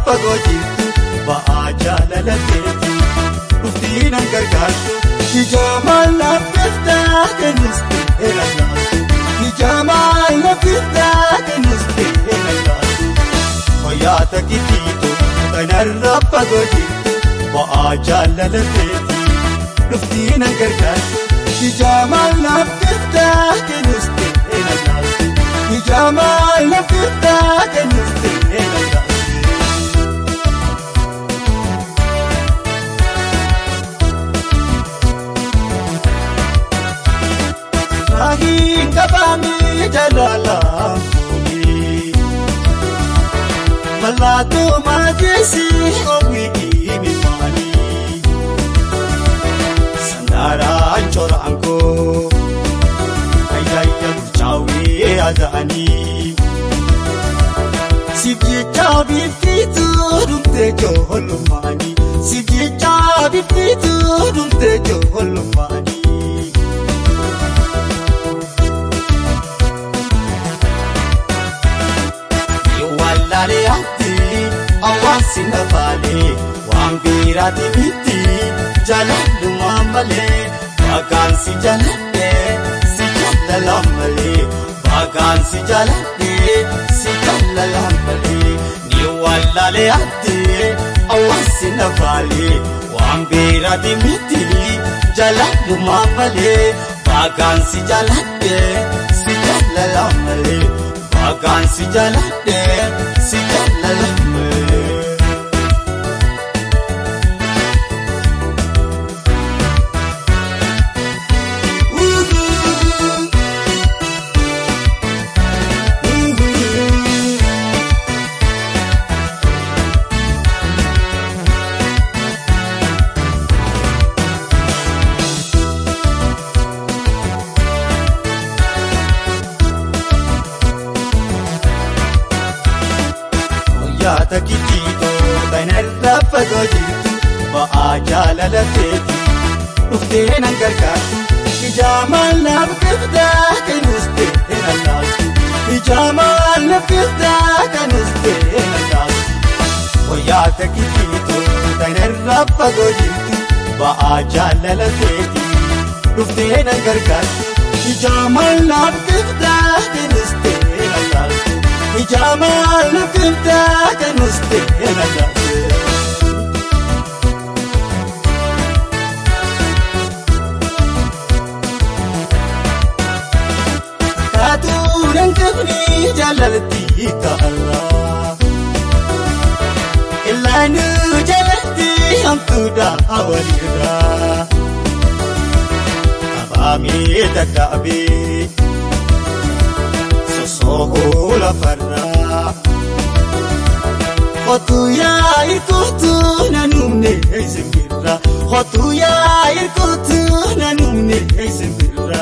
fagoo jirtu ba'aa jaalala keeti dhuftii nan gargaartu ijaamaan laaffiftaa kennus ta'e lallaatu ijaamaan laaffiftaa kennus ta'e lallaatu fayyaata kitiitu kanarra fagoo jirtu ba'aa jaalala keeti dhuftii nan gargaartu ijaamaan laaffiftaa kennus ta'e lallaatu ijaamaan laaffiftaa kennus ta'e lallaatu. Maahiin qabaamee jaalala fuudhee mallattoo maajeesii oomishii miidhanii sandaaraan coraan koo ayyaayya bulchaawee yaada'anii siif jecha biiftuu dhumtee joolummaanii siif jecha biiftuu dhumtee joolummaanii. Wallaalee ati hawaasi nafaalee waan biiraati miti jaalallumaa malee vaakaansi jaaladhee si jaalala malee vaakaansi jaaladhee si jaalala malee ni wallaalee ati hawaasi nafaalee waan biiraati miti jaalallumaa malee vaakaansi jaaladhee si jaalala malee. Vaakaansi jaaladhee si jaalalame. Yaata kitiitoo kanarra fagoo jirtu ba'aa jaalala keeti dhuftee nan gargaartu ijaamaan naaf kiftaa kanus ta'e nan laastu ijaamaan naaf kiftaa kanus ta'e nan laastu yaata kitiitoo kanarra fagoo jirtu ba'aa jaalala keeti dhuftee nan gargaartu ijaamaan naaf kiftaa kanus ta'e nan laastu. Ijaamaan lafiftaa kanus ta'e nagaafee. Kaatuudhaan kafnii jaalalatti kaarraa. Ilaanuu jaalatti hamtuudhaa walirraa. Abaamee dadhaabee. Sohoo lafarraa. Hotuu yaa irkootu naannumne simbirra. Hotuu yaa irkootu naannumne simbirra.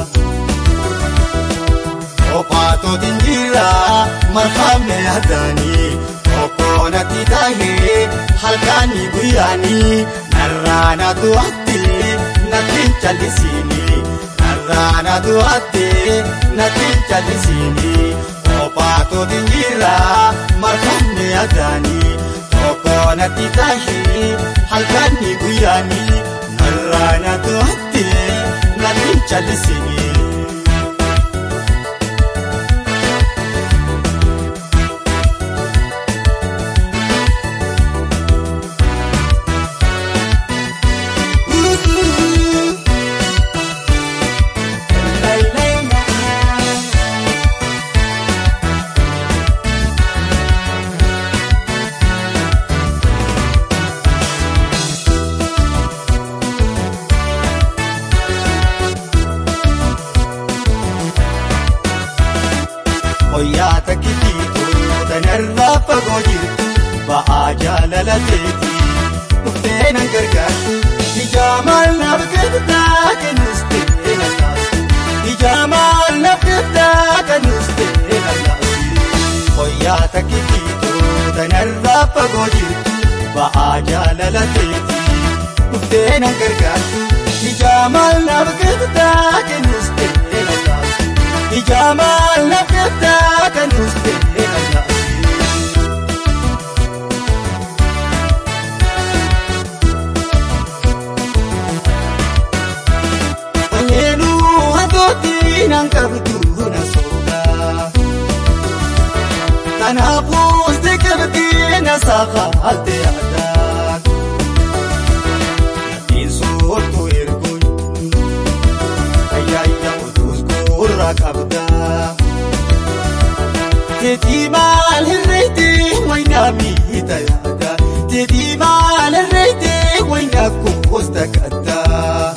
Kophaatootiin jira marfamne yaadanii. Kokkoonatti taahee halkanii guyyaanii. Narraa na du'aatti natti callisini. Narraa du'attee natti callisini kophaatootiin jira marfamne yaadanii tokko natti taahee halkanii guyyaanii narraa na du'attee natti callisini. Yaata kitiitoo kanarraa fagoo jirtu ba'aa jaalala keeti dhuftee nan gargaartu ijaamaan naaf kiftaa kennus ta'e nan laastu ijaamaan naaf kiftaa kennus ta'e nan laastu yaata kitiitoo kanarraa fagoo jirtu ba'aa jaalala keeti dhuftee nan gargaartu ijaamaan naaf kiftaa kennus ta'e nan laastu. Ijaamaan lafeetaa kan nuti ta'e Kanaafuu si qabdii na saaqaalte yaadaan. Natiin soortuu erguun ayyaayya otuus gurra qabdaa. Teetii maal hirreetii waynaa miita yaada. Teetii maal hirreetii waynaa kuusta gaddaa.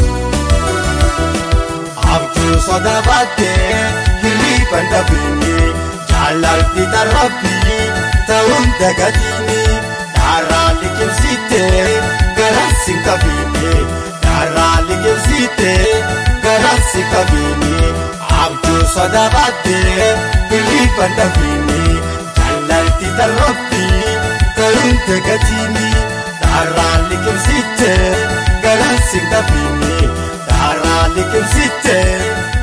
Abjuu soda baattee hirriban dhabeenye jaalalti tarraabbii ta'uun dagatiini. Daaraa liqimsiitee garansi qabeenne. Daaraa liqimsiitee garansi qabeenne. Abjuu soda baattee hirriban dhabeenye jaalalti tarraabbii ta'uun dagatiini. Daaraa liqimsiitee garansi qabeenne. Daaraa liqimsiitee